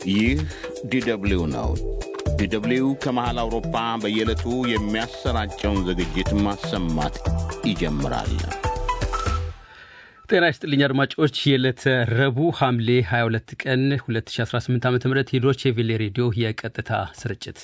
ይህ ዲደብሊው ነው። ዲደብሊው ከመሃል አውሮፓ በየዕለቱ የሚያሰራጨውን ዝግጅት ማሰማት ይጀምራል። ጤና ይስጥልኝ አድማጮች፣ የዕለተ ረቡዕ ሐምሌ 22 ቀን 2018 ዓ ም የዶቼ ቬሌ ሬዲዮ የቀጥታ ስርጭት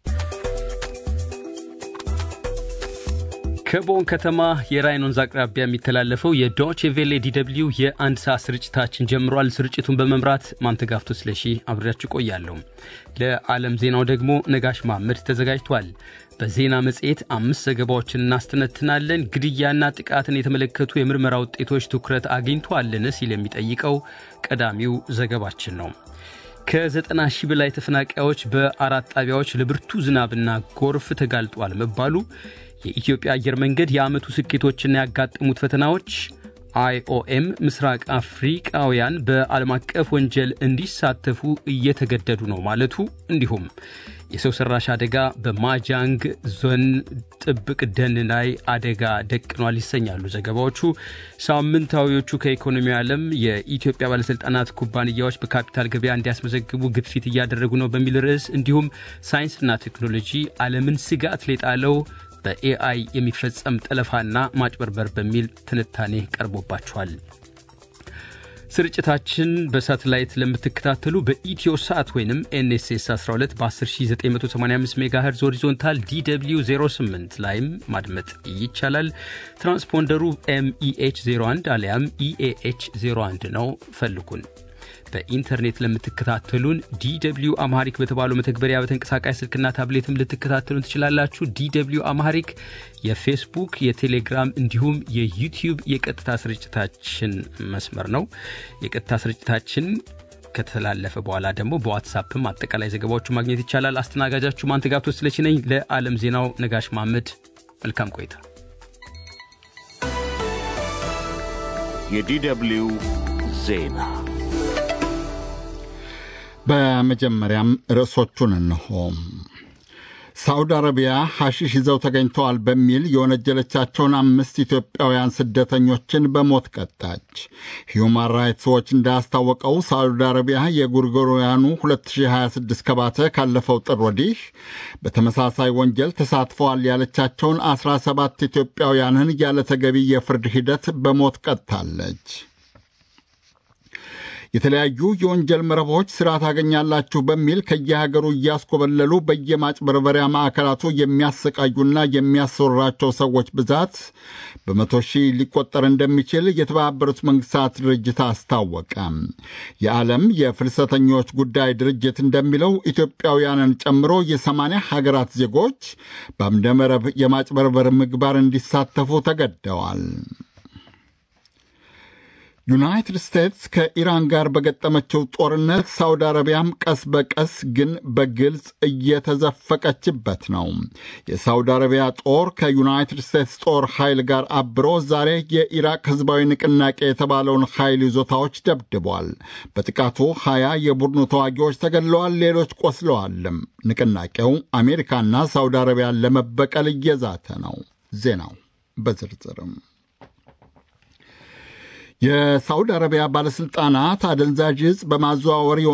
ከቦን ከተማ የራይን ወንዝ አቅራቢያ የሚተላለፈው የዶቼ ቬሌ ዲደብሊው የአንድ ሰዓት ስርጭታችን ጀምሯል። ስርጭቱን በመምራት ማንተጋፍቶ ስለሺ አብሬያችሁ ቆያለሁ። ለዓለም ዜናው ደግሞ ነጋሽ ማመድ ተዘጋጅቷል። በዜና መጽሔት አምስት ዘገባዎችን እናስተነትናለን። ግድያና ጥቃትን የተመለከቱ የምርመራ ውጤቶች ትኩረት አግኝቷልን ሲል የሚጠይቀው ቀዳሚው ዘገባችን ነው። ከዘጠና ሺህ በላይ ተፈናቃዮች በአራት ጣቢያዎች ለብርቱ ዝናብና ጎርፍ ተጋልጧል መባሉ የኢትዮጵያ አየር መንገድ የዓመቱ ስኬቶችና ያጋጠሙት ፈተናዎች፣ አይኦኤም ምስራቅ አፍሪቃውያን በዓለም አቀፍ ወንጀል እንዲሳተፉ እየተገደዱ ነው ማለቱ፣ እንዲሁም የሰው ሰራሽ አደጋ በማጃንግ ዞን ጥብቅ ደን ላይ አደጋ ደቅኗል ይሰኛሉ ዘገባዎቹ። ሳምንታዊዎቹ ከኢኮኖሚ ዓለም የኢትዮጵያ ባለሥልጣናት ኩባንያዎች በካፒታል ገበያ እንዲያስመዘግቡ ግፊት እያደረጉ ነው በሚል ርዕስ እንዲሁም ሳይንስና ቴክኖሎጂ ዓለምን ስጋት ሌጣለው በኤአይ የሚፈጸም ጠለፋና ማጭበርበር በሚል ትንታኔ ቀርቦባቸዋል። ስርጭታችን በሳተላይት ለምትከታተሉ በኢትዮ ሳት ወይም ኤንኤስኤስ 12 በ10985 ሜጋሄርዝ ሆሪዞንታል ዲw 08 ላይም ማድመጥ ይቻላል። ትራንስፖንደሩ ኤምኢኤች 01 አሊያም ኢኤኤች 01 ነው። ፈልጉን። በኢንተርኔት ለምትከታተሉን ዲw አማሪክ በተባለው መተግበሪያ በተንቀሳቃሽ ስልክና ታብሌትም ልትከታተሉን ትችላላችሁ። ዲw አማሪክ የፌስቡክ፣ የቴሌግራም እንዲሁም የዩቲዩብ የቀጥታ ስርጭታችን መስመር ነው። የቀጥታ ስርጭታችን ከተላለፈ በኋላ ደግሞ በዋትሳፕም አጠቃላይ ዘገባዎቹ ማግኘት ይቻላል። አስተናጋጃችሁ ማንተጋብቶ ስለች ነኝ። ለዓለም ዜናው ነጋሽ ማመድ መልካም ቆይታ። የዲደብሊው ዜና በመጀመሪያም ርዕሶቹን እንሆ። ሳዑዲ አረቢያ ሐሺሽ ይዘው ተገኝተዋል በሚል የወነጀለቻቸውን አምስት ኢትዮጵያውያን ስደተኞችን በሞት ቀጣች። ሂዩማን ራይትስ ዎች እንዳስታወቀው ሳዑዲ አረቢያ የጎርጎሮያኑ 2026 ከባተ ካለፈው ጥር ወዲህ በተመሳሳይ ወንጀል ተሳትፈዋል ያለቻቸውን 17 ኢትዮጵያውያንን ያለ ተገቢ የፍርድ ሂደት በሞት ቀጥታለች። የተለያዩ የወንጀል መረቦች ሥራ ታገኛላችሁ በሚል ከየሀገሩ እያስኮበለሉ በየማጭበርበሪያ ማዕከላቱ የሚያሰቃዩና የሚያሰወራቸው ሰዎች ብዛት በመቶ ሺህ ሊቆጠር እንደሚችል የተባበሩት መንግሥታት ድርጅት አስታወቀ። የዓለም የፍልሰተኞች ጉዳይ ድርጅት እንደሚለው ኢትዮጵያውያንን ጨምሮ የሰማንያ ሀገራት ዜጎች በአምደመረብ የማጭበርበር ምግባር እንዲሳተፉ ተገደዋል። ዩናይትድ ስቴትስ ከኢራን ጋር በገጠመችው ጦርነት ሳውዲ አረቢያም ቀስ በቀስ ግን በግልጽ እየተዘፈቀችበት ነው። የሳውዲ አረቢያ ጦር ከዩናይትድ ስቴትስ ጦር ኃይል ጋር አብሮ ዛሬ የኢራቅ ሕዝባዊ ንቅናቄ የተባለውን ኃይል ይዞታዎች ደብድቧል። በጥቃቱ ሀያ የቡድኑ ተዋጊዎች ተገድለዋል፣ ሌሎች ቆስለዋልም። ንቅናቄው አሜሪካና ሳውዲ አረቢያን ለመበቀል እየዛተ ነው። ዜናው በዝርዝርም የሳውዲ አረቢያ ባለሥልጣናት አደንዛዥ ዕፅ በማዘዋወር